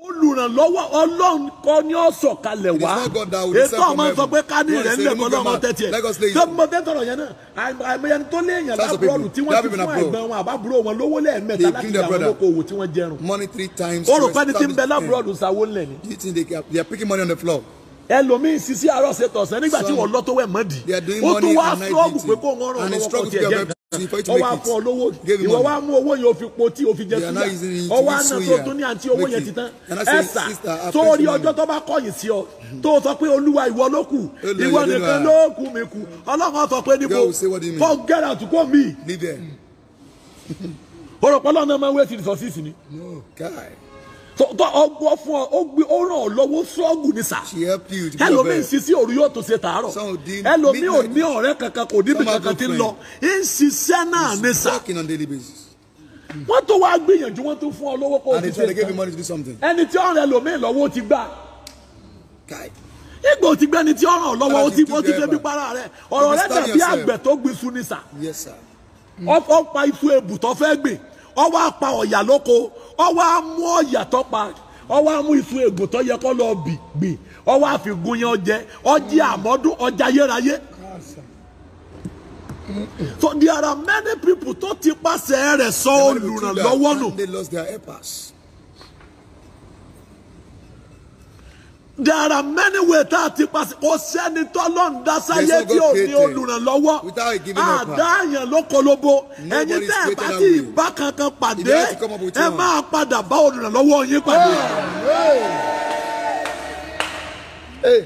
olùrànlọ́wọ́ ọlọ́run kọ́ ni ó sọ̀kalẹ̀ wá It is not God that will ètò descend from ọmọ sọ heaven. pé ká ní God rẹ̀ is ńlẹ̀ saying, kọ́ "Remove your lọ́mọ man. tẹ́tí ẹ̀ Let us lay tó it." mo fẹ́ sọ̀rọ̀ yẹn náà àìmọ̀ àìmọye tó léèyàn Thousands of lábúrọ̀dù people. tí There wọ́n are ti people fún in abroad. ẹ̀gbọ́n wọn àbábúrò wọn lówó lẹ́ẹ̀mẹ́ta They láti bring fi their àwọn brother. olókoòwò tí wọ́n jẹrun Money three times. ó rò to pé ní ti ń bẹ establish lábúrọ̀dù sáwó ńlẹ̀ ni them. You think they, are- they are picking money on the floor? ẹlòmíín sisi àárọ̀ ṣe tọ̀sán nígbà tí Some- wọ́n lọ tó wẹ̀ mọ́dì They are doing ó tún money wá and night sọ́ọ̀bù duty. pé kó wọ́n ràn And he lọ́wọ́ kó struggled tiẹ̀ to jẹ́ get nǹkan for you to ọ make wá it. fún ọ lówó Gave him ìwọ money. wá mú owó yẹn ó fi po tí ó fi jẹ They are now using súyà it ọ to wá eat náà tó suya. tún ní àǹtí owó Make yẹn it. ti tán And I say, ẹ̀sà sister, I tó pay rí you ọjọ́ money. tó bá kọ̀yìn sí ọ tó sọ pé olúwa ìwọ ló kù Olúwa ìwọ ìwọ nìkan ló ló wà. kù mí kù ọlọ́run sọ pé níbo God will say, "What do you mean?" forget out kó mi Leave there. òròpọ̀ lọ́nà máa ń wé sí resources ni No, guy. tó tó ọgbọ́ fún ọ ó gbé ó ràn ọ́ lọ́wọ́ sọ́ọ̀gù ní sà She helped you to be your ẹlòmíì best. sisi òru yóò tó ṣe tààrọ̀ Some will do ẹlòmíì ò midnight. ní ọ̀rẹ́ kankan kò níbi Some have kankan no tí ń lọ ń ṣiṣẹ́ náà ní sà Working on daily basis. wọ́n tó wá gbìyànjú wọ́n tó fún ọ lọ́wọ́ kó o And ti they try to ṣe give you nǹkan money to do something. ẹni tí ọ̀rẹ́ ẹlòmíì lọ́wọ́ ó ti gbà Guy. ìgbà ò ti gbẹ́ ni tí ọ̀ràn lọ́wọ́ ó ti ó ti Attitude débi driver. para rẹ̀ ọ̀rọ̀ rẹ̀ Understand dàbí yourself. àgbẹ̀ tó gbin iṣu ní sà Yes, sir. ọ pa iṣu ebù tó fẹ́ gbìn ọ wá pa ọ̀yà lóko ọ wá mú ọ̀yà tó pa ọ wá mú iṣu ebù tó yẹ kó lọ bì gbìn ọ wá fi gun yẹn ọjẹ ọjẹ àmọ́dún ọjà yérayé. So there are many people tó ti pàṣẹ rẹ̀ sọ Many people took olùrànlọ́wọ́ that nù. and They lost their helpers. There are many ways tá a ti pàṣẹ kò sẹ́ni tọ́lọ́run dá sáyé There's no tí ò God ní created olùrànlọ́wọ́. without a giving helper. Àdáyàn ló kolobo. Ẹ̀yin Nobody's tẹ́ ẹ̀ bá created tí that way. ìbá kankan If pàdé you have to come up with ẹ one. máa padà bá olùrànlọ́wọ́ yín pàdé. Hey.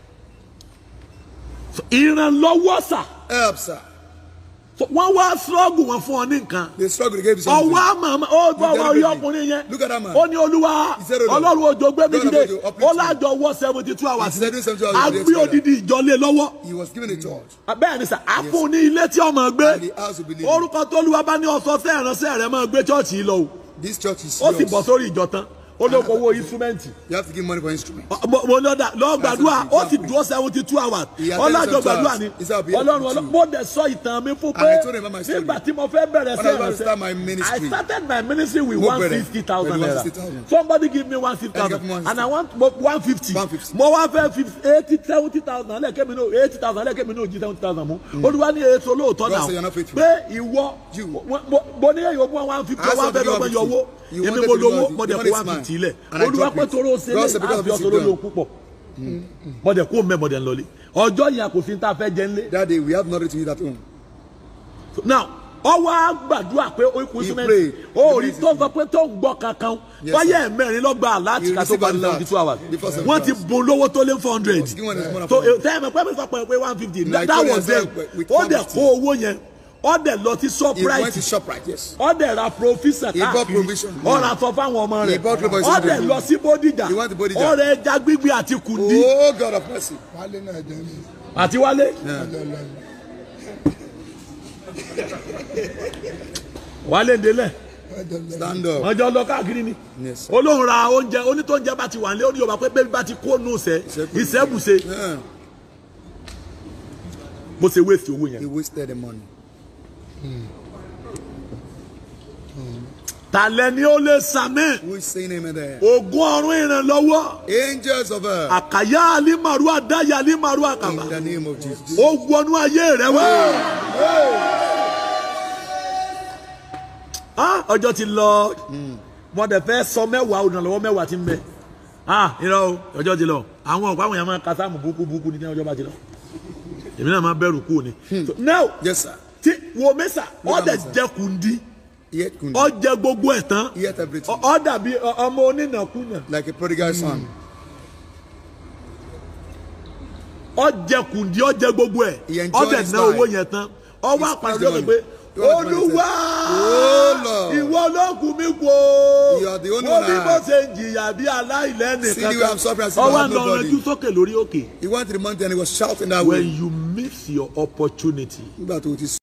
Ìrànlọ́wọ́ sà. Help, sir. So, Wọ́n wá sọ́ọ̀gù wọn fún ọ ní nǹkan. They struggle to give you something. ọwọ́ àmàmà ó gbọ́ You ọwọ́ tell orí me. ọkùnrin yẹn Look at that man. ó ní olúwa He said, "Oh, Lord, ọlọ́run òjò gbé mi God of dìde Ojo, uplift ó me." lájọ wọ́ seventy two hours He said, "Do 72 hours a today gbé together." odidi ìjọ lé lọ́wọ́ He was given a charge. bẹ́ẹ̀ ni sà á fún un ní ilé tí ọmọ gbé And the house will believe orúkọ tó olúwa bá ní ọsọ sí ìránṣẹ́ rẹ̀ máa gbé chọ́ọ̀chì yìí lọ o This church is ó sì yours. bọ̀ sórí ìjọ tán ó ló kó owó instrumenti You have to give money for instrument. mo mo lọ da lọ gbàdúrà ó sì dúró seventy two hours He had ọlọ́jọ 72 gbàdúrà ni hours. He said, "I'll be here ọlọ́run for ọlọ́run two." mo dẹ̀ sọ ìtàn mi fún And pé I told him about my story. nígbà tí mo fẹ́ bẹ̀rẹ̀ sí When I was to start my ìránṣẹ́ I ministry, started my ministry with Mo one bẹ̀rẹ̀ fifty thousand pẹ̀lú naira 150,000. somebody give me one fifty And he thousand gave me and I want one fifty 150. mo wá fẹ́ eighty seventy thousand lẹ́ẹ̀kẹ́mi náà eighty thousand lẹ́ẹ̀kẹ́mi náà jí seventy thousand mú olúwa ní èso lóòótọ́ God say you're náà not faithful. pé ìwọ You. mo- mo- mo ní èyí ogún one fifty I asked one him to fẹ́ give dọ́gbọ́n 150. yọ owó You èmi wanted mo to give lówó 150. mo dẹ̀ You kó wanted one smile. fifty lẹ̀ And I olúwa dropped pé it. toró ṣe God lé said because of àfi this ọ̀sọ̀ you lórí done. òun púpọ̀ mọ̀dẹ̀ kó mẹ́ mọ̀dẹ̀ ńlọlé ọjọ́ yẹn kò sí ní ta fẹ́ jẹ ńlé That day, we have nothing to eat at home. now ọwọ́ á gbàdúrà pé ó kú He símẹ́ǹtì prayed. ó rí The tó sọ pé tó ń gbọ́ kankan Yes, báyẹ̀ mẹ́rin lọ́gbà láti He ká tó received bá a ní lot seventy two hours before seventy wọ́n ti hours. bùn lówó tó lé four hundred He was given one so upon- tẹ́ẹ̀mẹ̀ pẹ́ mi sọ pé pé one fifty No, I that told was you I them said with ó dẹ̀ 150. kó owó yẹn ó dẹ̀ lọ sí He went to shoprite ShopRite, yes. ó dẹ̀ ra provision He bought káàkiri provision. ó ra sọ fáwọn ọmọ He rẹ̀ bought clothes for his ó dẹ̀ children. lọ sí bódìjà He went to Bodija. ó rẹ̀ ẹja gbígbé àti kùndí Oh, God of mercy. wálé náà jẹ́ mi àti wálé ọjọ́ lọ wálé ńdélẹ̀ ọjọ́ lọ Stand up. wọ́n jọ lọ káàkiri ni Yes, sir. olóhùn ra oúnjẹ onítọ́njẹ bá ti wà nílé ó ní yorùbá pé bébí bá ti kó nù sẹ́ ìṣẹ́bùṣe Yeah. bó ṣe wéèsì owó yẹn. He wasted the money. tàlẹ́ ni ó lè sàmì Who is saying amen there? ògùn ọ̀run ìrànlọ́wọ́ Angels of earth. àkàyà alimaru àdáyà alimaru àkàbà In the name of Jesus. ó wọnú ayé rẹ wá. Ah, ọjọ́ ti lọ mo dẹ̀ fẹ́ sọ mẹ́wàá olùrànlọ́wọ́ mẹ́wàá ti ń bẹ Ah, irọ́ o ọjọ́ ti lọ àwọn ọ̀pọ̀ àwọn èèyàn máa ka sáàmù burúkú burúkú ní ọjọ́ bá ti lọ èmi náà máa bẹ̀rù kú ni. So, now Yes, sir. tí wo mẹ́sà Look at ọ̀dẹ̀ me, sir. jẹ́ kundi He ate kundi. ọ̀jẹ̀ gbogbo ẹ̀ tán He ate everything. ọ dàbí ọ- ọmọ onínàkúnà Like a prodigal son. ọ̀jẹ̀ kundi ọ̀jẹ̀ gbogbo ẹ̀ He enjoyed ọ̀dẹ̀ his ná life. owó yẹn tán ọwọ́ He àpàrọ̀ spent the lókè money. pé He wanted to olúwa Oh, Lord. ìwọ ló kù mí kú o You are the only mo one bí I mo have. ṣe ń jìyà bí aláìlẹ́nì See the way I'm suffering as if I ọwọ́ have àná nobody. ọ̀rẹ́jú sókè lórí òkè He went to the mountain and he was shouting that when way. you miss your opportunity Nígbà tó ti